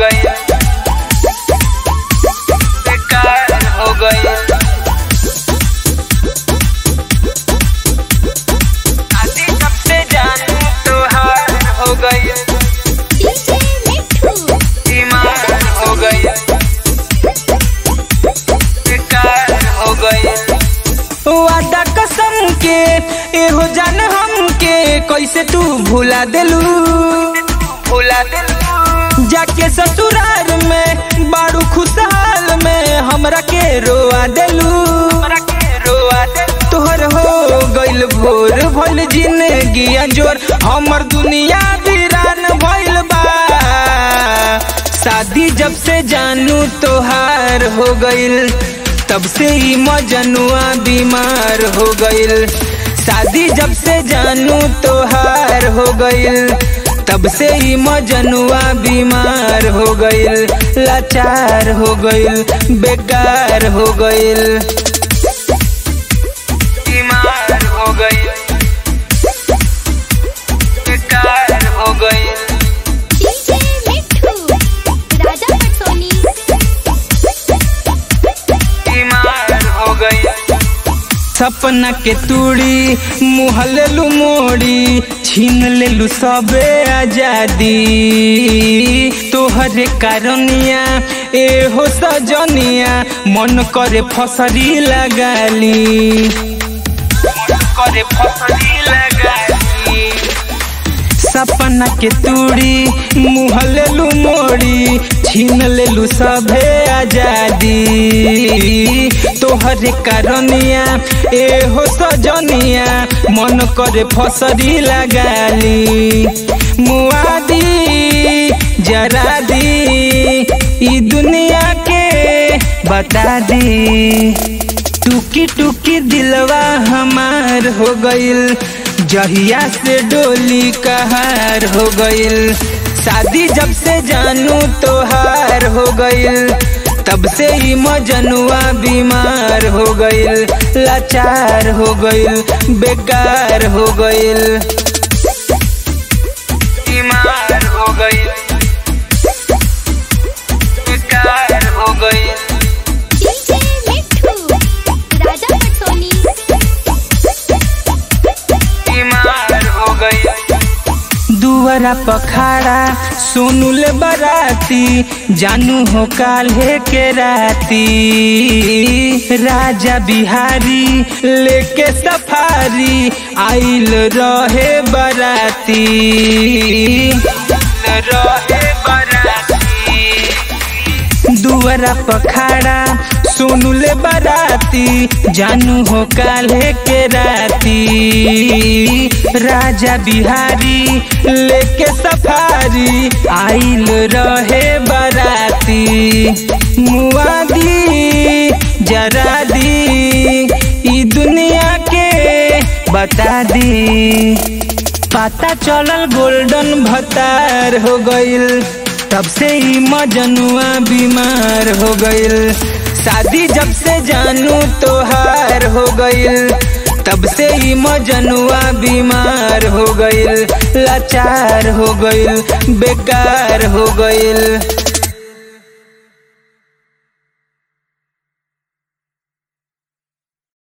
गई बेकार हो गई आधी जब से जानू तो हार हो गई डीजे मिठू बीमार हो गई बेकार हो गई वादा कसम के एहो जान हम के कैसे तू भुला देलू भुला देलू जाके ससुराल में बारू खुशहाल में हमरा के रोआ देलू हमरा के रोआ देलू तोहर हो गइल भोर भइल जिंदगी अंजोर हमर दुनिया वीरान भइल बा शादी जब से जानू तोहार हो गइल तब से ही मजनुआ बीमार हो गइल शादी जब से जानू तोहार हो गइल तब से ही मजनुआ बीमार हो गइल लाचार हो गइल बेकार हो गइल बीमार हो गइल बेकार हो गइल डीजे मिठू राजा पटसोनी बीमार हो गई सपना के तूड़ी मुँह लेलू मोड़ी छीन लेलू सबे आजादी तोहरे कारणिया ए हो सजनिया मन करे फसरी लगाली मन करे फसरी लगाली सपना के तूड़ी मुँह लेलू मोड़ी छीन लेलू सभे आजादी तोहरे कारणिया ए हो सजनिया मन करे फसरी लगाली मुआदी जरा दी ई दुनिया के बता दी टुकी टुकी दिलवा हमार हो गइल जहिया से डोली कहार हो गइल शादी जब से जानू तोहार हो गइल तब से ही मजनुआ बीमार हो गइल लाचार हो गइल बेकार हो गइल बीमार हो गइल बेकार हो गइल डीजे मिठू राजा पटसोनी बीमार हो गई दुआरा पखाड़ा सोनुल बराती जानू हो काल्हे के राती राजा बिहारी लेके सफारी आइल रहे बराती रहे बराती दुआरा पखाड़ा सोनुले बराती जानू हो काल्हे के राती राजा बिहारी लेके सफारी आइल रहे बराती मुआदी जरा दी ई दुनिया के बता दी पता चलल गोल्डन भतार हो गइल तब से ही मजनुआ बीमार हो गइल शादी जब से जानू तोहार हो गइल तब से ही मजनुआ बीमार हो गइल लाचार हो गइल बेकार हो गइल